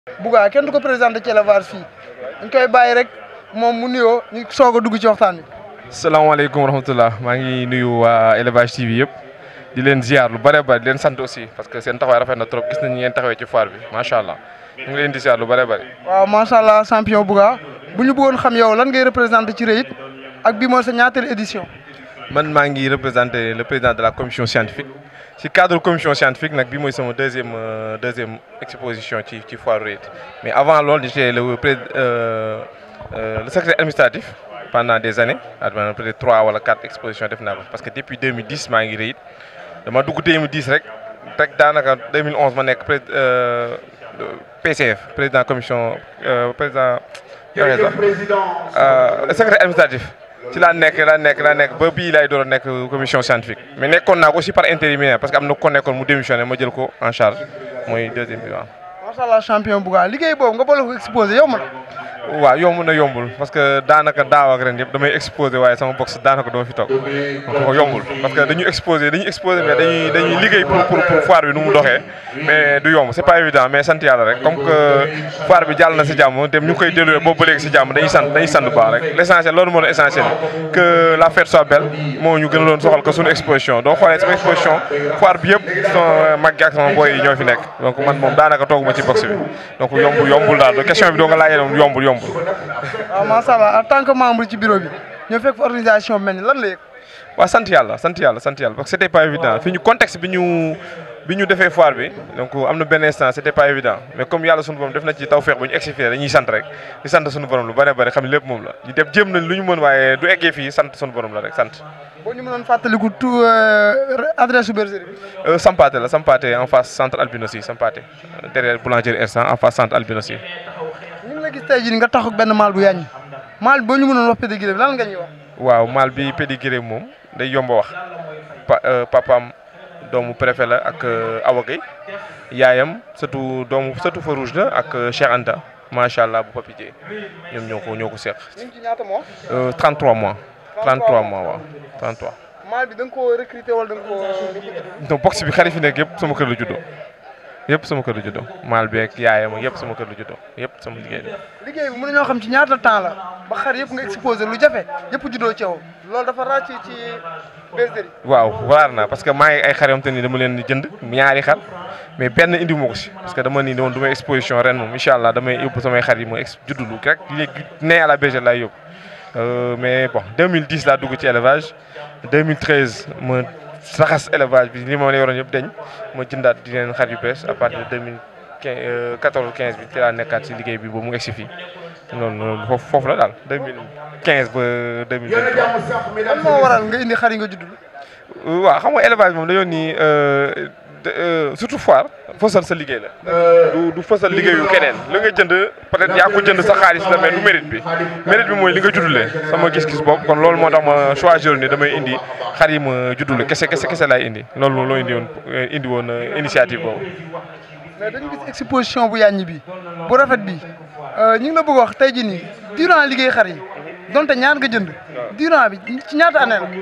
Bouga kenn du ko présenté ci élevage fii dañ koy bàyyi rek moom mu nuyoo ñu soog a dugg ci waxtaan wi. salaamaaleykum wa rahmatulah maa ngi nuyu waa élevage TV yëpp di leen ziar lu bare bare di leen sant aussi parce que seen taxawaay rafet na trop gis nañu ngeen taxawee ci foire bi macha allah ñu ngi leen di ziar lu bare bare. waaw macha allah champion Bouga bu ñu bëggoon xam yow lan ngay représenté ci REIT ak bi mooy sa ñaateelu édition. man maa ngi représenté le président de la commission scientifique ci cadre commission scientifique nag bi mooy sama deuxième deuxième exposition ci ci foire REIT mais avant loolu j'étais le pré le secrétaire administratif. pendant des années maanaam peut-être trois wala quatre expositions def naa ko parce que depuis 2010 maa ngi REIT dama dugg 2010 rek rek daanaka 2011 ma nekk pré PCF président commission président secrétaire administratif ci laa nekk laa nekk laa nekk ba bii laay door a nekk commission scientifique mais nekkoon naa ko aussi par intérimaire parce que am na ko nekkoon mu démissionné ma jël ko en charge mooy deuxième bi waaw. macha allah champion Bouga liggéey boobu nga boole ko exposé yow man. waaw yomb na yombul parce que daanaka daaw ak ren yëpp damay exposé waaye sama box daanaka dama fi toog donc yombul parce que dañuy exposé dañuy exposé mais dañuy dañuy liggéey pour pour pour foire bi nu mu doxee mais du yomb c'est pas évident mais sant yàlla rek comme que foire bi jàll na si jàmm dem ñu koy déroulé boobu ba léegi si jàmm dañuy sant dañuy sant baax rek l'essentiel loolu moo doon essentiel que la fête soit belle moo ñu gën a doon soxal que suñu exposition doo xoolee sama exposition foire bi yëpp sama mag gi ak sama boy yi ñoo fi nekk donc man moom daanaka tooguma ci box bi donc yombul yombul daal question bi doo nga laajee moom yombul yombul waaw macha allah en tant que membre ci bureau bi ñoo fekk fa organisation bi mel ni lan la yëg. waaw sant yàlla sant yàlla sant yàlla parce que c'était pas évident fi ñu contexte bi ñu bi ñu defee foire bi donc am na benn instant c'était pas évident mais comme yàlla sunu borom def na ci tawfeex bu ñu egsi fii dañuy sant rek di sant sunu borom lu bare bare xam ne lépp moom la ñu def jéem nañ lu ñu mën waaye du eggee fii sant sunu borom la rek sant. boo ñu mënoon fàttaliku tout adresse su bergerie bi. Sampaate la Sampaate en face centre Albinossi Sampaate derrière boulangerie Ersan en face centre Albinossi. ñu ngi la gis tey jii nga tax ak benn maal bu yàññi maal bi boo ñu mënoon wax pédigré bi lan nga ñuy wax. waaw maal bi pédigré moom day yomb a wax pa papaam doomu préfet la ak Awa Gueye yaayam surtout doomu surtout fa rouge la ak Cheikh Anta macha allah bu Papi Dieye ñoom ñoo ko ñoo ko seq. ñu ngi ci ñaata mois. 33 mois. 33 mois waaw 33. maal bi da nga koo recruter wala da nga koo. donc box bi xarit fi nekk yëpp sama kër la juddoo. yëpp sama kër la juddoo maal beeg yaayam yëpp sama kër la juddoo yëpp sama liggéey la. liggéey bi mën nañoo xam ci ñaata temps la ba xar yëpp nga exposé lu jafe yëpp juddoo ci yow loolu dafa ràcc ci bergerie. waaw waar na parce que maa ngi ay xar yoo te ni dama leen di jënd ñaari xar mais benn indi ma ko si parce que dama ni woon du may exposition ren moom incha allah damay yóbbu samay xar yi ma ex juddulu rek léegi nee à la bergerie laay yóbbu mais bon 2010 laa dugg ci élevage 2013 ma. saxas élevage bi li ma la yoroon yëpp dañ ma jëndaat di leen xar yu bees à partir de deux mille quinze quatorze quinze bi ci laa nekkaat si liggéey bi ba mu egsi fii loolu loolu foofu foofu la daal deux mille quinze ba deux mille vingt trois. lan moo waral nga indi xar yi nga judd. waaw xam nga élevage moom dañoo ni surtout foire fësal sa liggéey la. du du fësal liggéeyu keneen li nga jënd peut-être yaa ko jënd sa xaalis la mais du mérite bi mérite bi mooy li nga juddulee sama gis-gis boobu kon loolu moo tax ma choisir ni damay indi xar yi ma juddule kese kese kese laay indi loolu loo indi woon indi woon initiative boobu. mais dañu gis exposition bu yàññi bi bu rafet bi ñu ngi la bëgg wax tey jii nii durant liggéey xar yi donte ñaar nga jënd. durant bi ci ñaata année la.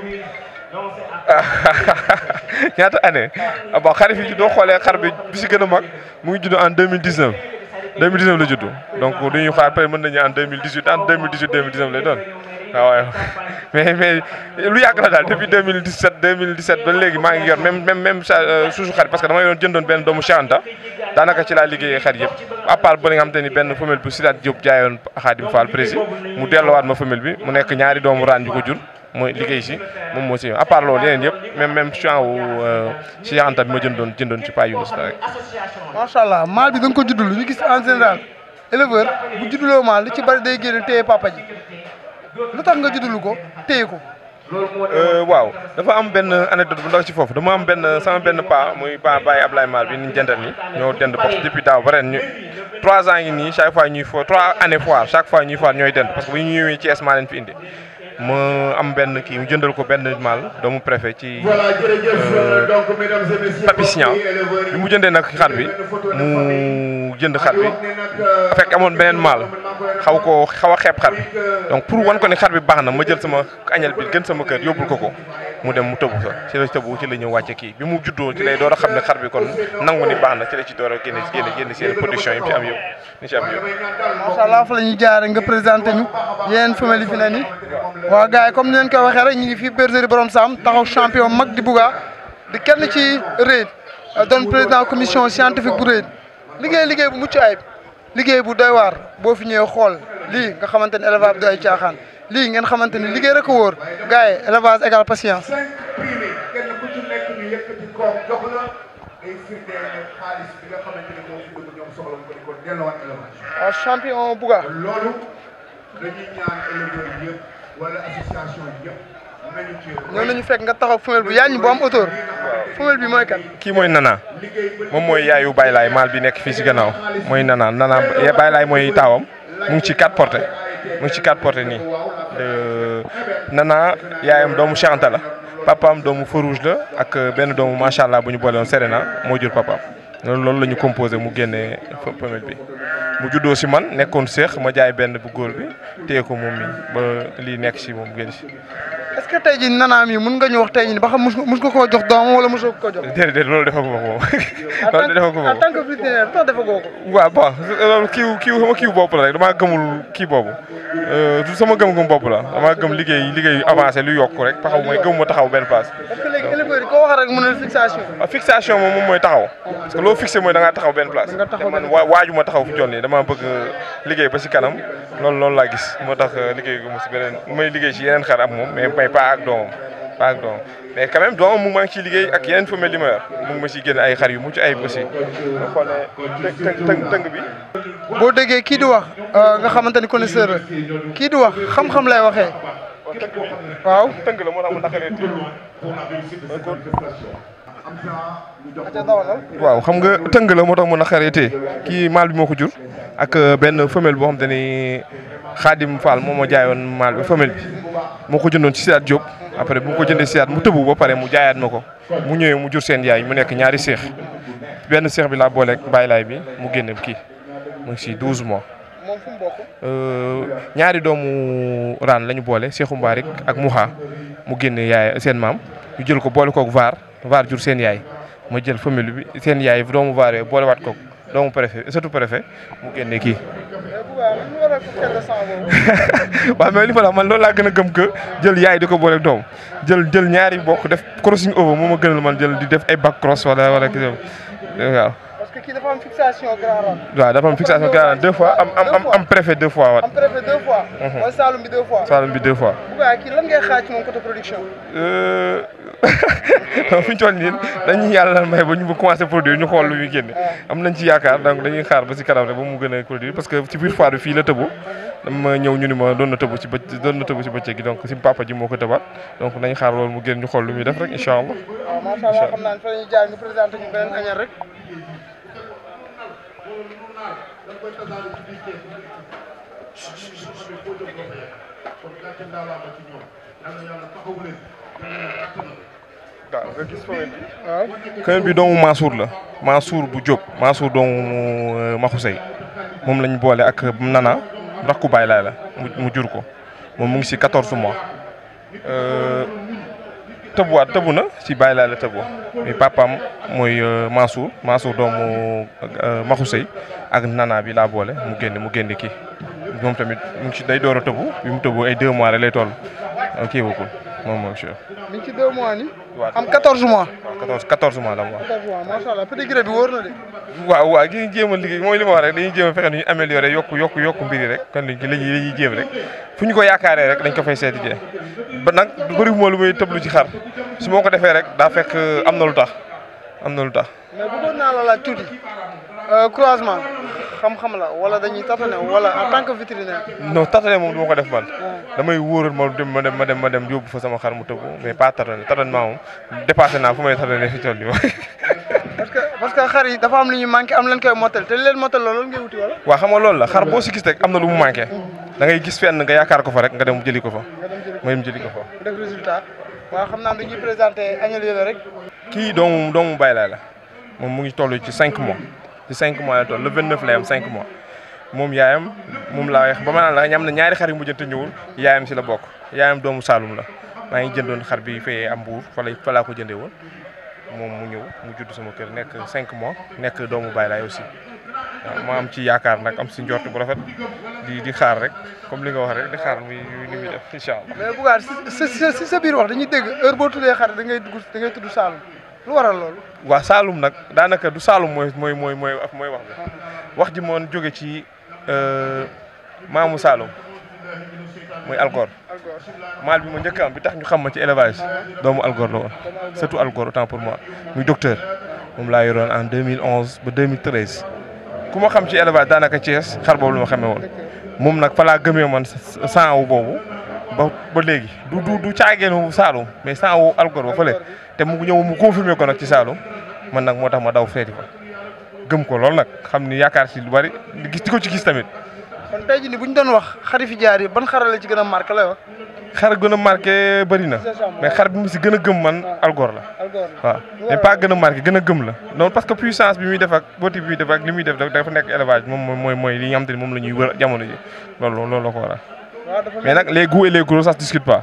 ñaata année bon xar fi doo xoolee xar bi bi si gën a mag mu ngi judd en deux mille dix neuf deux mille dix neuf la judd donc du ñuy xaar peut être mën nañu en deux mille dix huit en deux mille dix huit deux mille dix neuf lay doon waaw mais mais lu yàgg la daal depuis deux mille dix sept deux mille dix sept ba léegi maa ngi yor même même même suusu xar parce que dama yoroon jëndoon benn doomu Cheikh Anta daanaka ci laa liggéeyee xar yëpp à part ba nga xam te ni benn femelle bu Sidaat Diop jaayoon Xaadim Fall président mu delluwaat ma femelle bi mu nekk ñaari doomu raan yu ko jur mooy liggéey si moom moo si à part loolu yeneen yëpp même même champs wu Cheikh Anta bi ma jëndoon jëndoon ci Paa Younus la rek. macha allah maal bi da nga ko juddul ñu gis en général éleveur bu judduloo maal li ci bari day génn téye papa ji lu tax nga juddulu ko téye ko. waaw dafa am benn anecdote bu ndaw ci foofu dama am benn sama benn pa muy pa Baye Ablaye Mal bi ñu jëndal ni ñoo dend box depuis daaw ba ren ñu trois ans yi nii chaque fois ñuy fo trois années foire chaque fois ñuy foire ñooy dend parce que bu ñu ñëwee Thiès maa leen fi indi ma am benn kii mu jëndal ko benn mal doomu préfet ci Papisian bi mu jëndee nag xar bi mu jënd xar bi fekk amoon beneen mal xaw koo xaw a xeeb xar bi donc pour wan ko ne xar bi baax na ma jël sama añal bi gën sama kër yóbbul ko ko mu dem mu tëbu sa ci la tëbu ci la ñëw wàcce kii bi mu juddoo ci lay door a xam ne xar bi kon nangu ni baax na ci la ci door a génne génne génne seen production yi ci am yëpp ni ci am yëpp macha allah fa la ñuy jaare nga présenté ñu yeneen femelle yi fi ne nii waaw gars yi comme ni leen koy waxee rek ñu ngi fii bergerie Borom Sam taxaw champion mag di Bouga di kenn ci REIT doon président commission scientifique bu REIT liggéey liggéey bu mucc ayib liggéey bu doy waar boo fi ñëwee xool lii nga xamante ni élevage bi du ay caaxaan lii ngeen xamante ni liggéey rek a wóor gars yi élevage égal patience. kenn ku ci nekk ñu yëkkati koom jox la day firndeel ne xaalis bi nga xamante ni moo fi dugg ñoom soxla ko di ko delloowaat élevage. waaw champion Bouga. loolu dañuy ñaan éleveurs yëpp wala association yëpp nañu ci. ñoo nañu fekk nga taxaw femelle bu yaañu bu am hauteur femelle bi mooy kan. kii mooy Nana moom mooy yaayu Baylaay maal bi nekk fii si gannaaw mooy Nana Nana Baylaay mooy taawam mu ngi ci quatre portées mu ngi ci quatre portées nii Nana yaayam doomu Cheikh Anta la papaam doomu Feu Rouge la ak benn doomu macha allah bu ñu boole woon Serena moo jur papaam loolu loolu la ñu composé mu génnee femelle bi. mu juddoo si man nekkoon seex ma jaay benn bu góor bi téye ko moom mi ba lii nekk si moom génn si. est-ce que tey jii nana mi mun nga ñu wax tey jii ba xam mus mus nga koo jox doomam wala mosoo ko jox. déedéet loolu defaguma ko moom. loolu defaguma ko en tant que vétérinaire tax defagoo ko. waaw bon loolu kiiw kiiw sama kiiw bopp la rek damaa gëmul kii boobu du sama gëm-gëm bopp la damaa gëm liggéey liggéey avancé lu yokk rek taxaw mooy gëmuma taxaw benn place. parce que léegi éleveurs yi koo wax rek mu ne fixation. waaw fixation moom moom mooy taxaw parce que loo fixé mooy da ngaa taxaw benn place. nga taxaw te man waa waaju ma taxaw fu jol nii damaa bëgg liggéey ba si kanam loolu loolu laa gis moo tax liggéey gu ma si beneen may liggéey si yeneen xar ak moom mais may pas ak doomam pas ak doomam mais quand même doomam mu ngi maa ngi ciy liggéey ak yeneen femelle li ma yor mu ngi ma siy génn ay xar yu mucc ayib aussi nga xoolee tëng tëng tëng bi boo déggee kii di wax nga xamante ni connaisseur la kii di wax xam-xam lay waxee. waaw. tëng la moo tax mu naqaree waaw xam nga tëng la moo tax mu naqaree tee kii maal bi moo ko jur ak benn femelle boo xam te ni Xaadim Fall moom moo jaayoon maal bi femelle bi moo ko jëndoon ci Sidaat Diop après bu mu ko jëndee Sidaat mu tëbu ba pare mu jaayaat ma ko mu ñëwee mu jur seen yaay mu nekk ñaari seex benn seex bi laa booleeg bàyyilaay bi mu génne kii mu ngi si 12 mois. moom fu mu bokk. ñaari doomu raan la ñu boole Seexu Mbaarik ak Muxa mu génne yaay seen maam ñu jël ko boole koog vaar vaar jur seen yaay ma jël famille bi seen yaay doomu vaar yooyu boolewaat koog doomu préfet surtout préfet mu génne kii. waaw mais li ma la man loolu laa gën a gëm que jël yaay di ko booleeg doom jël jël ñaari bokk def crossing over moo ma gënal man jël di def ay back cross wala wala kii waaw. parce que kii dafa am fixation grand rang. waaw dafa am fixation grand deux fois am am am am préfet deux fois waat. am préfet deux fois. mooy Saloum bi deux fois. Saloum bi deux fois. Bouga kii lan ngay xaar ci moom côté production. fi ñu toll nii dañuy yàlla may ba ñu ba commencé produire ñu xool lu muy génne. am nañ ci yaakaar donc dañuy xaar ba si kanam rek ba mu gën a produire parce que ci biir foire bi fii la tëbu. dama ñëw ñu ni ma doon na tëbu ci bëcc doon na tëbu ci bëccëg gi donc si papa ji moo ko tëbaat donc nañ xaar loolu mu génn ñu xool lu muy def rek incha allah. waaw macha allah xam naa ne fa la ñuy jaar ñu présenté ñu beneen añal rek. waaw nga gis femelle bi. waaw. femelle bi doomu Mansour la Mansour bu Diop Mansour doomu Maxusey moom lañ boole ak Nana rakku baay laay la mu jur ko moom mu ngi si 14 mois. tëbuwaat tëbu na si baay laay la tëbu mais papaam mooy Mansour Mansour doomu Maxusey ak Nana bi laa boole mu génne mu génne kii moom tamit mu ngi si day door a tëbu bi mu tëbu ay 2 mois rek lay toll kii bokkul moom mooy monsieur. mi ngi ci deux mois ni waaw am 14 mois. waaw 14 14 mois la mu wax. 14 mois macha allah pédigré bi wóor na de. waaw waaw gi jéem a liggéey mooy li ma wax rek dañuy jéem a fexe nu ñu amélioré yokku yokku yokku mbir yi rek kon li ñuy li ñuy jéem rek fu ñu ko yaakaaree rek dañ ko fay seeti jee ba nag bëri moo lu muy tëblu ci xar su ma ko defee rek daa fekk am na lu tax am na lu tax. mais bëggoon naa la laaj tuuti croisement xam-xam la wala dañuy tâtonner wala en tant que vétérinaire. non tâtonner moom du ma ko def man damay wóoral ma dem ma dem ma dem ma dem yóbbu fa sama xar mu tëbu mais pas tâtonner tâtonnement moom dépassé naa fu may tâtonner fi toll nii parce que parce que xar yi dafa am lu ñu manqué am leen koy mottal te li leen mottal loolu ngay wuti wala. waaw xam nga loolu la xar boo si gis rek am na lu mu manqué da ngay gis fenn nga yaakaar ko fa rek nga dem jëli ko fa nga dem jëli ma dem jëli ko fa. ko def résultat waaw xam naa dañuy présenté añal yooyu rek. kii doomu doomu Baye Laay la moom mu ngi toll ci 5 mois ci 5 mois la toll le 29 lay am 5 mois moom yaayam moom laa wax ba ma naan la ñam na ñaari xar yu mujjante ñëwul yaayam si la bokk yaayam doomu Saalum la maa ngi jëndoon xar bi fee am Mbuur fa la fa laa ko jëndee woon moom mu ñëw mu judd sama kër nekk 5 mois nekk doomu Baye laay aussi waaw ma am ci yaakaar nag am si njort bu rafet di di xaar rek comme li nga wax rek di xaar muy ni muy def incha allah. mais Bougar si si si sa biir wax dañuy dégg heure boo tuddee xar da ngay dugg da ngay tudd Saalum lu waral loolu. waaw Saalum nag daanaka du Saalum mooy mooy mooy mooy mooy wax bi wax ji moon jóge ci maamu Saalum muy Algor maal bi ma njëkk am bi tax ñu xam ma ci élevage doomu Algor la woon surtout Algor autant pour moi muy docteur moom laa yoroon en 2011 ba 2013 ku ma xam ci élevage daanaka Thiès xar boobu la ma xamee woon moom nag fa laa gëmee man sang wu boobu ba ba léegi du du du caageenu Saalum mais sang wu Algor ba fële te mu ñëw mu confirmé ko nag ci Saalum man nag moo tax ma daw feeti fa gëm ko loolu nag xam ni yaakaar si lu bari gis di ko ci gis tamit. kon tey jii nii bu ñu doon wax xari fi jaar yi ban xarala ci gën a marqué lay wax. xar gën a marqué bëri na mais xar bi mu si gën a gëm man Algor la waaw mais pas gën a marqué gën a gëm la non parce que puissance bi muy def ak booti bi muy def ak li muy def dafa nekk élevage moom mooy mooy li nga xam te ni moom la ñuy wër jamono ji loolu loolu la ko waral mais nag les goûts et les gros ça se discute pas.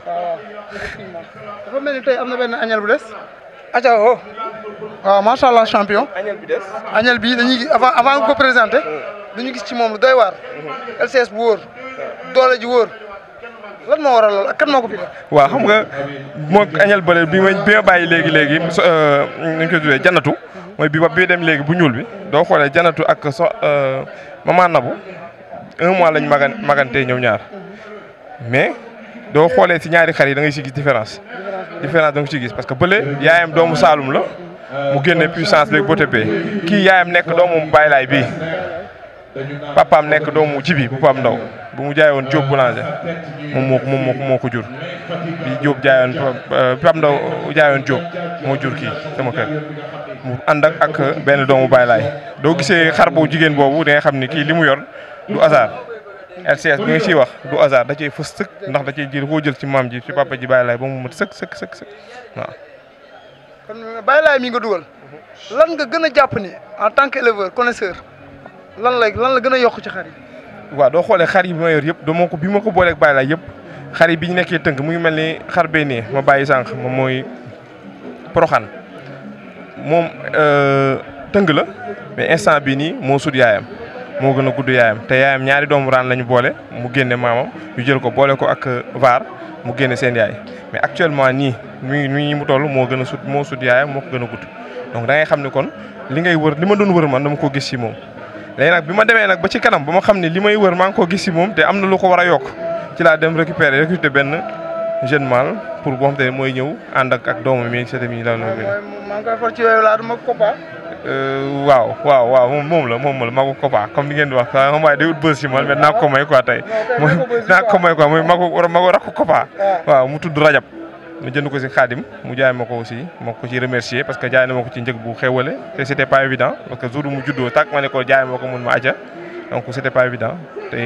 dafa mel ni tey am na benn añal bu des. aca o waaw macha allah champion. añal bi des. añal bi dañuy gis avant avant nga ko présenté. dañu gis ci moom lu doy waar. LCS bu wóor doole ji wóor. lan moo waral lool ak kan moo ko fi def. waaw xam nga moo añal bële bi ma bi ma bàyyi léegi léegi nu ñu koy tuddee janatu mooy bi ba bi dem léegi bu ñuul bi doo xoolee janatu ak so maman Nabu un mois lañ magan magantee ñëw ñaar mais doo xoolee si ñaari xar yi da ngay si gis différence. différence da nga si gis parce que bële yaayam doomu Saalum la mu génne puissance beeg bote bee kii yaayam nekk doomu baylaay bii papaam nekk doomu jibi bu pam ndaw bu mu jaayoon Diop boulanger moom moo moom moo moo ko jur bi Diop jaayoon pam ndaw jaayoon Diop moo jur kii sama kër mu ànd ak ak benn doomu baylaay doo gisee xar bu jigéen boobu da nga xam ni kii li mu yor du hasard LCS bi nga ciy wax du hasard da cee fës sëkk ndax da cee jël koo jël ci maam ji ci papa ji baylaay ba mu mat sëkk sëkk sëkk sëkk waaw kon baylaay mi nga dugal lan nga gën a jàpp ni en tant que éleveur connaisseur lan la lan la gën a yokk ci xar yi. waaw doo xoolee xar yi bi ma yor yëpp doo ma ko bi ma ko booleeg bàyyi laa yëpp xar yi bi ñu nekkee tënk mu ngi mel ni xar bee nee ma bàyyi sànq moom mooy poroxaan moom tëng la mais instant bii nii moo sut yaayam moo gën a gudd yaayam te yaayam ñaari doomu raan la ñu boole mu génne maamam ñu jël ko boole ko ak vaar mu génne seen yaay mais actuellement nii mi ngi mu toll moo gën a sut moo sut yaayam moo ko gën a gudd donc da ngay xam ne kon li ngay wër li ma doon wër man dama ko gis ci moom. léegi nag bi ma demee nag ba ci kanam ba ma xam ne li may wër maa ngi koo gis si moom te am na lu ko war a yokk ci laa dem récupérer recruter benn jeune mâle pour boo xam te ne mooy ñëw ànd ak ak doomam yi sëtam yi la la maa ngi koy for ci yooyu laa dama Kopa. waaw waaw waaw moom moom la moom la magu Kopa comme ni ngeen di wax sax xam waaye day ut bës si man mais naa ko may quoi tey mooy naa ko may quoi mooy magu magu rakku Kopa waaw mu tudd Rajab ma jënd ko si xaadim mu jaay ma ko aussi ma ko ci remercier parce que jaay na ma ko ci njëg bu xewale te c' était pas évident parce que jour mu juddoo tak ma ne ko jaay ma ko mun ma aja donc c' était pas évident te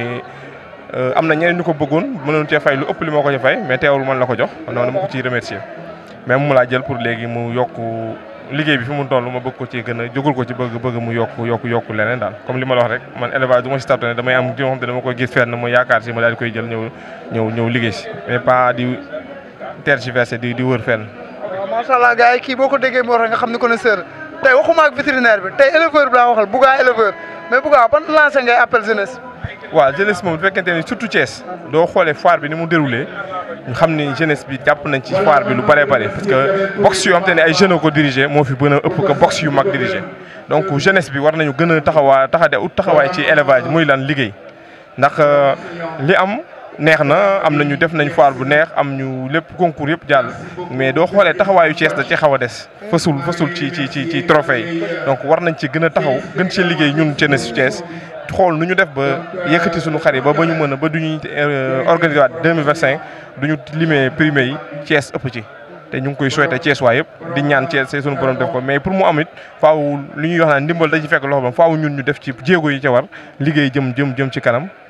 am na ñeneen ñu ko bëggoon mënoon cee fay lu ëpp li ma ko ci fay mais teewul man la ko jox non dama ko ciy remercier même mu laa jël pour léegi mu yokk liggéey bi fi mu toll ma bëgg ko ci gën a jógul ko ci bëgg bëgg mu yokk yokk yokk leneen daal comme li ma la wax rek man élevage du ma si tartane damay am di nga xam te dama koy gis fenn ma yaakaar si ma daal di koy jël ñëw ñëw ñëw liggéey si mais pas di tergiversé di di wër fenn. waaw macha allah gars yi kii boo ko déggee moo tax nga xam ni connaisseur tey waxuma ak vétérinaire bi tey éleveur bi laa waxal Bouga éleveur mais Bouga ban lancé ngay appel jeunesse. waaw jeunesse moom bu fekkente ni surtout Thiès doo xoolee foire bi ni mu déroulé ñu xam ni jeunesse bi jàpp nañ ci foire bi lu bëree bëri parce que box yoo xam te ne ay jeunes ko dirigé moo fi gën a ëpp que box yu mag dirigé donc jeunesse bi war nañu gën a taxawaa taxade ut taxawaay ci élevage muy lan liggéey ndax li am. neex na am nañu def nañ foire bu neex am ñu lépp concours yëpp jàll mais doo xoolee taxawaayu Thiès da ci xaw a des fësul fësul ci ci ci ci trophée yi donc war nañ ci gën a taxaw gën ci liggéey ñun jeunesse Thiès xool nu ñu def ba yëkkati suñu xar yi ba ba ñu mën a ba du ñuy organiser waat 2025 du ñu limee primé yi Thiès ëpp ci te ñu ngi koy souhaité Thiès waa yëpp di ñaan Thiès say suñu borom def ko mais pour mu am it faaw li ñuy wax naan ndimbal da ci fekk loxo ba faaw ñun ñu def ci jéego yi ca war liggéey jëm jëm jëm ci kanam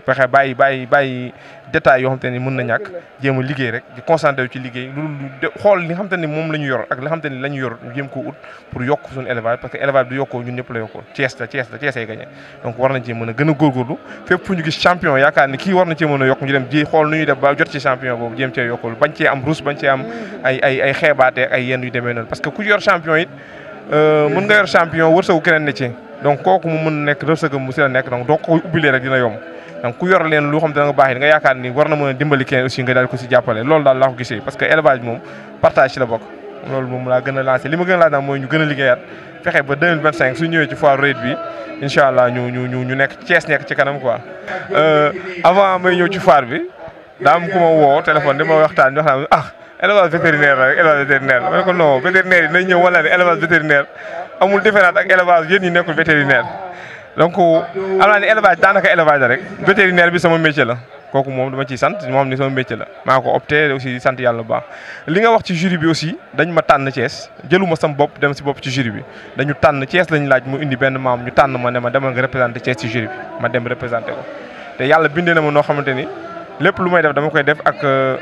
fexe bàyyi bàyyi bàyyi détails yoo xam te ni mën na ñàkk jéem a liggéey rek di concentré wu ci liggéey loolu xool li nga xam te ni moom la ñu yor ak li nga xam te ni la ñu yor ñu jéem koo ut pour yokk suñu élevage parce que élevage du yokkoo ñun ñëpp la yokkoo Thiès la Thiès la Thiès ay gagné donc war nañ cee mën a gën a góorgóorlu fépp fu ñu gis champion yaakaar ni kii war na cee mën a yokk ñu dem ji xool nu ñuy def ba jot ci champion boobu jéem cee yokkul bañ cee am rus bañ cee am ay ay ay xeebaate ay yenn yu demee noonu parce que ku yor champion it mën nga yor champion wërsëgu keneen ne ci donc kooku mu mën nekk wërsëgam mu si la nekk donc doo ko ubbilee rek dina yomb donc ku yor leen lu xam te da nga baax nga yaakaar ni war na mën a dimbali keneen aussi nga daal ko si jàppale loolu daal laa ko gisee parce que élevage moom partage ci la bokk loolu moom laa gën a lancé li ma gën a laaj nag mooy ñu gën a liggéeyaat fexe ba 2025 su ñëwee ci foire raid bi incha allah ñu ñu ñu ñu nekk Thiès nekk ci kanam quoi. avant may ñëw ci foire bi daa am ku ma woo téléphone di ma waxtaan ñu wax ah élevage vétérinaire la rek élevage vétérinaire ma ne ko non vétérinaire yi nañ ñëw wala ne élevage vétérinaire amul différence ak élevage yéen ñi nekkul vétérinaire. donc am naa ne élevage daanaka élevage la rek vétérinaire bi sama métier la kooku moom dama ciy sant moo xam ni sama métier la maa ko opté aussi sant yàlla bu baax li nga wax ci jury bi aussi dañ ma tànn Thiès jëluma sam bopp dem si bopp ci jury bi dañu tànn Thiès lañ laaj mu indi benn maam ñu tànn ma ne ma demal nga représenté Thiès ci jury bi ma dem représenté ko te yàlla bindee na ma noo xamante ni lépp lu may def dama koy def ak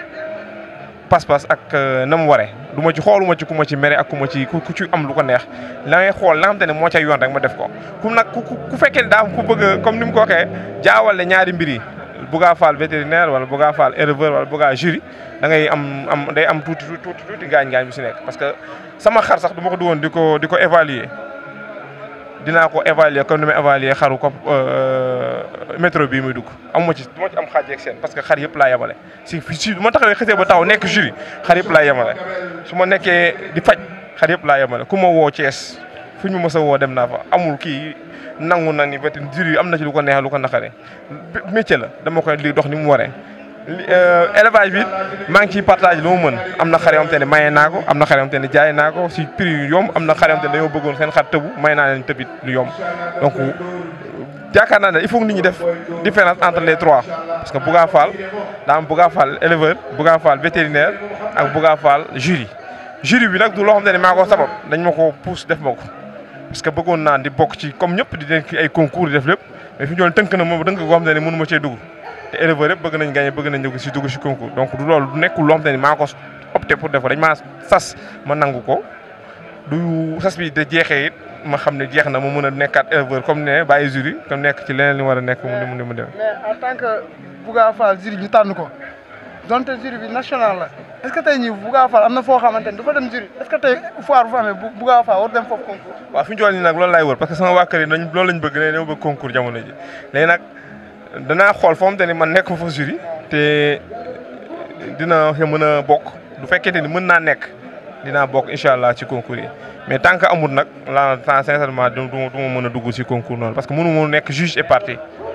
pas-pas ak na mu waree du ma ci xooluma ci ku ma ci mere ak ku ma ci ku ci am lu ko neex la ngay xool la nga xamante ne moo cay yoon rek ma def ko ku nag ku ku fekkee daa am ku bëgg comme ni mu ko waxee jaawale ñaari mbir yi Bouga Fall vétérinaire wala Bouga Fall éleveur wala Bouga jury da ngay am am day am tuuti tuuti tuuti gaañ-gaañ bu si nekk parce que sama xar sax du ma ko dugoon di ko di ko évaluer dinaa ko évaluer comme ni ma évaluer xaru ko métro bii muy dugg amuma ci du ma ci am xaaj ak seen parce que xar yëpp laa yemale si si du ma taxawee xësee ba taxaw nekk jury xar yëpp laa yemale su ma nekkee di faj xar yëpp laa yemale ku ma woo Thiès fu ñu mës a woo dem naa fa amul kii nangu na ni vété jury am na ci lu ko neex lu ko naqare métier la dama koy li dox ni mu waree élevage bi maa ngi ciy partage lu ma mën am na xar yoo xam te ne maye naa ko am na xar yoo xam te ne jaay naa ko si prix yu yomb am na xar yoo xam te ne dañoo bëggoon seen xar tëbu may naa leen tëbit lu yomb donc yaakaar naa ne il faut que nit ñi def différence entre les trois parce que Bouga Fall daa am Bouga Fall éleveur Bouga Fall vétérinaire ak Bouga Fall jury jury bi nag du loo xam te ne maa ko sabab dañ ma ko pousse def ma ko parce que bëggoon naa di bokk ci comme ñëpp di def ay concours di def lépp mais fi ñu doon tënk na moom tënk goo xam te ne mënu ma cee dugg te éleveur yëpp bëgg nañ gagné bëgg nañ dugg si dugg si concours donc du loolu du nekkul loo xam te ne maa ko opté pour def ko dañ maa sas ma nangu ko du sas bi de jeexee it ma xam ne jeex na ma mën a nekkaat éleveur comme ne bàyyi jury comme nekk ci leneen li war a nekk mu ni mu dem mais en tant que Bouga Fall jury ñu tànn ko donte jury bi national la est-ce que tey ñii Bouga Fall am na foo xamante ni du fa dem jury est-ce que tey foire bu fa amee Bouga Fall war dem foofu concours. waaw fi ñu toll nii nag loolu laay wër parce que sama waa kër yi nañ loolu lañ bëgg ne dama bëgg concours jamono ji léegi nag danaa xool foo xamante ni man nekk fa jury te dina mën a bokk du fekkente ni mën naa nekk dinaa bokk incha allah ci concours yi mais tant que amul nag la tant sincèrement du du ma mën a dugg ci concours noonu parce que mënu ma nekk juge et partie.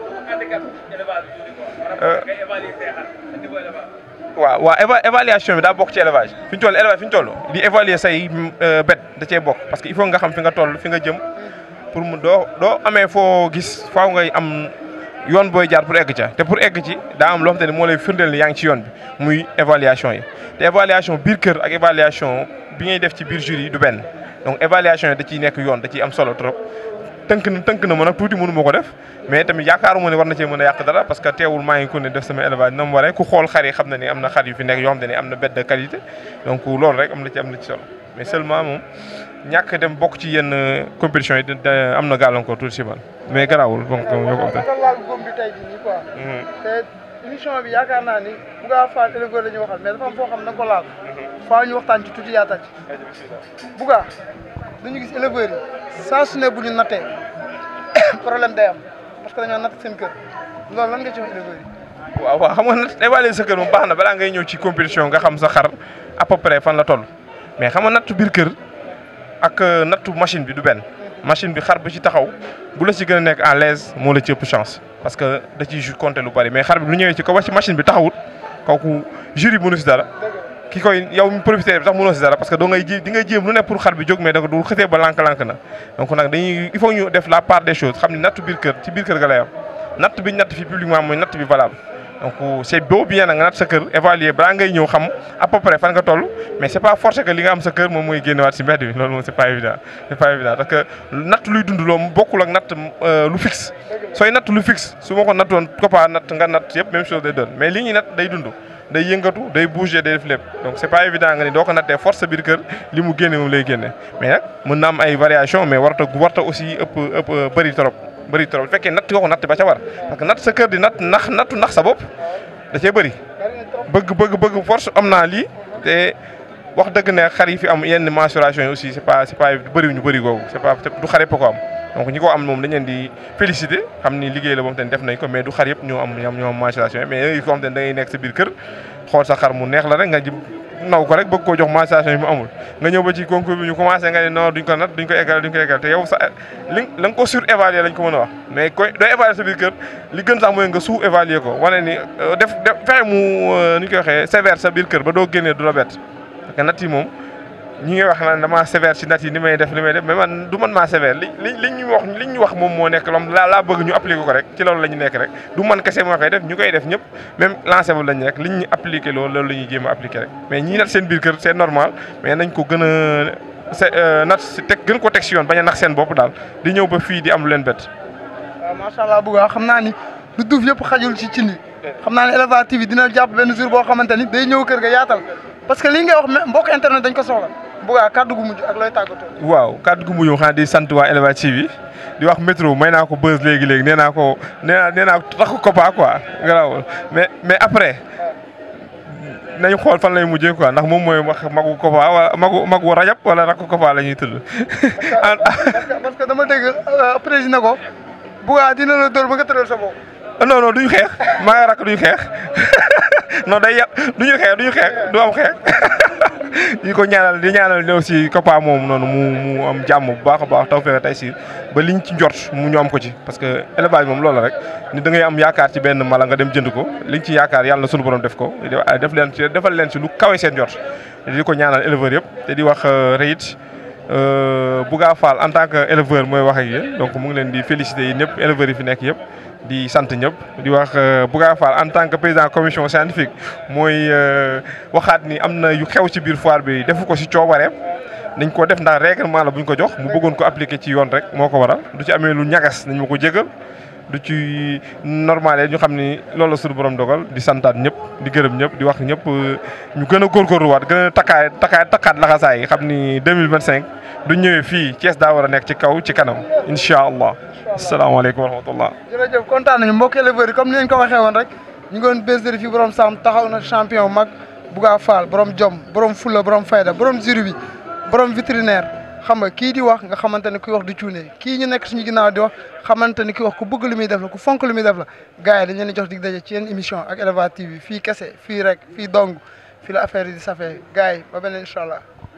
waaw waaw éva évaluation bi daa bokk ci élevage fi ñu toll élevage fi ñu toll di évaluer say bet da cee bokk parce que il faut nga xam fi nga toll fi nga jëm pour mu doo doo amee foo gis faaw ngay am yoon booy jaar pour egg ca te pour egg ci daa am loo xam te ne moo lay firndeel ni yaa ngi ci yoon bi muy évaluation yi te évaluation biir kër ak évaluation bi ngay def ci biir jury yi du benn donc évaluation yi da ciy nekk yoon da ciy am solo trop tënk na tënk na ma nag tuuti mënu ma ko def mais tamit yaakaaruma ne war na cee mën a yàq dara parce que teewul maa ngi ko ne def sama élevage na mu waree ku xool xar yi xam na ni am na xar yu fi nekk yoo xam te ne am na bête de qualité donc loolu rek am na ci am na ci solo mais seulement moom ñàkk dem bokk ci yenn compétition yi am na gàllankoor tuuti si man mais garaawul donc ñoo ko dafa laal góom bi tey jii nii quoi. te émission bi yaakaar naa ni Bouga Fall éleveur la ñuy waxal mais dafa am foo xam ne da nga ko laal. faa ñu waxtaan ci tuuti yaatal ci. Bouga dañu gis éleveurs yi saa su ne bu ñu nattee problème day am parce que dañoo natt seen kër loolu lan nga ci wax éleveurs yi. waaw waaw xam nga nat évaluer sa kër moom baax na balaa ngay ñëw ci compétition nga xam sa xar à peu près fan la toll mais xam nga nattu biir kër ak nattu machine bi du benn machine bi xar bi ci taxaw bu la ci gën a nekk à l'aise moo la ci ëpp chance parce que da ciy compter lu bari mais xar bi lu ñëwee ci kaw ci machine bi taxawut kooku jury mënu si dara ki koy yow mi profité bi sax mënoo si dara parce que doo ngay ji di ngay jéem lu ne pour xar bi jóg mais da ko du xëtee ba lànk-lànk na donc nag dañuy il faut ñu def la part des choses xam ni nattu biir kër ci biir kër ga lay am natt bi natt fi publiquement mooy natt bi valable donc c'est beau bien nag nga natt sa kër évaluer balaa ngay ñëw xam à peu près fan nga toll mais c'est pas forcé que li nga am sa kër moom mooy génnewaat si mbedd bi loolu moom c'est pas évident c'est pas évident parce que natt luy dund loolu bokkul ak natt lu fixe sooy natt lu fixe su ma ko nattoon Copa natt nga natt yëpp même chose day doon mais li ñuy natt day dund day yëngatu day bouger day def lépp donc c'est pas évident nga ni doo ko nattee force sa biir kër li mu génne moom lay génne mais nag mën na am ay variation mais warta warta aussi ëpp ëpp bëri trop bëri trop bu fekkee natt yoo ko natt ba ca war parce que natt sa kër di natt nax nattu nax sa bopp da cee bëri bëgg bëgg bëgg force am naa lii te wax dëgg ne xar yi fi am yenn mensuration yi aussi c'est pas c'est pas bëri ñu bëri googu c'est pas du xar yëpp ko am donc ñi ko am moom dañ leen di féliciter xam ni liggéey la moom tamit def nañ ko mais du xar yëpp ñoo am ñoom ñoo am mensuration yi mais yooyu ko xam te ne da ngay nekk sa biir kër xool sa xar mu neex la rek nga ji naw ko rek bëgg koo jox mensuration yi mu amul nga ñëw ba ci concours bi ñu commencé nga ne non duñ ko nat duñ ko égal duñ ko égal te yow sa li la nga ko surévaluer lañ ko mën a wax mais koy doo évaluer sa biir kër li gën sax mooy nga sous-évaluer ko wane ni def def fexe mu ni ñu koy waxee sévère sa biir kër ba doo génnee du la bett parce que nat yi moom ñi ngi wax naan damaa sévère ci nat yi ni may def ni may def mais man du man maa sévère li li li ñu wax li ñu wax moom moo nekk loom laa laa bëgg ñu appliquer ko rek ci loolu la ñu nekk rek du man kese moo koy def ñu koy def ñëpp même lancé bu lañ rek liñ ñu appliquer loolu loolu la ñuy jéem a appliquer rek mais ñii nat seen biir kër c'est normal mais nañ ko gën a se nat si teg gën ko teg si yoon bañ a nax seen bopp daal di ñëw ba fii di am lu leen bett. waaw macha allah Bouga xam naa ni lu duuf yëpp xajul ci cin yi xam naa ne Eleva TV dina jàpp benn jour boo xamante ni day ñëw kër ga yaatal parce que lii ngay wax mbokk internet dañ ko soxla Bouga kàddu gu mujj ak looy tàggatoo. waaw kàddu gu mujj xanaa di sant waa Eleva TV di wax métro may naa ko buzz léegi léegi nee naa ko nee naa nee naa tax ko Copa quoi garaawul mais mais après nañu xool fan lay mujjee quoi ndax moom mooy wax magu Copa wala magu magu rajab wala rakk Copa la ñuy tudd. parce que dama dégg président ko Bouga dina la dóor ba nga tëral sa bopp. non non duñu xeex maa ngi rakk duñu xeex non day yàq duñu xeex duñu xeex du am xeex ñu ko ñaanal di ñaanal ñëw si Copa moom noonu mu mu am jàmm bu baax a baax taw fexe tey si ba liñ ci njort mu ñu am ko ci parce que élevage moom loolu rek ni da ngay am yaakaar ci benn mala nga dem jënd ko liñ ci yaakaar yàlla na sunu borom def ko def leen ci defal leen si lu kawe seen njort di ko ñaanal éleveur yëpp te di wax reyit Bouga Fall en tant que éleveur mooy wax ak yéen donc mu ngi leen di féliciter yi ñëpp éleveurs yi fi nekk yëpp di sant ñëpp di wax Bouga Fall en tant que président commission scientifique mooy waxaat ni am na yu xew ci biir foire bi defu ko ci coobareem nañ ko def ndax règlement la bu ñu ko jox mu bëggoon ko appliquer ci yoon rek moo ko waral du ci amee lu ñagas nañ ma ko jégal du ci normal ñu xam ni loolu la suñu borom dogal di santaat ñëpp di gërëm ñëpp di wax ñëpp ñu gën a góorgóorluwaat gën a takkaay takkaay takkaat laxasaay yi xam ni 2025 du ñëwee fii Thiès daa war a nekk ci kaw ci kanam incha allah asalaamaaleykum wa rahmatullah jërëjëf kontaan nañu mbokk éleveurs yi comme ni leen ko waxee woon rek ñu ngi woon bergerie fii borom Sam taxaw na champion mag Bouga Fall borom jom borom fulla borom fayda borom jury bi borom vétérinaire xam nga kii di wax nga xamante ne kuy wax du cuune kii ñu nekk suñu ginnaaw di wax xamante ne kuy wax ku bëgg lu muy def la ku fonk lu muy def la gars yi dañ leen di jox dig daje ci yenn émission ak Eleva TV fii kese fii rek fii dong fii la affaire yi di safee gars yi ba beneen incha allah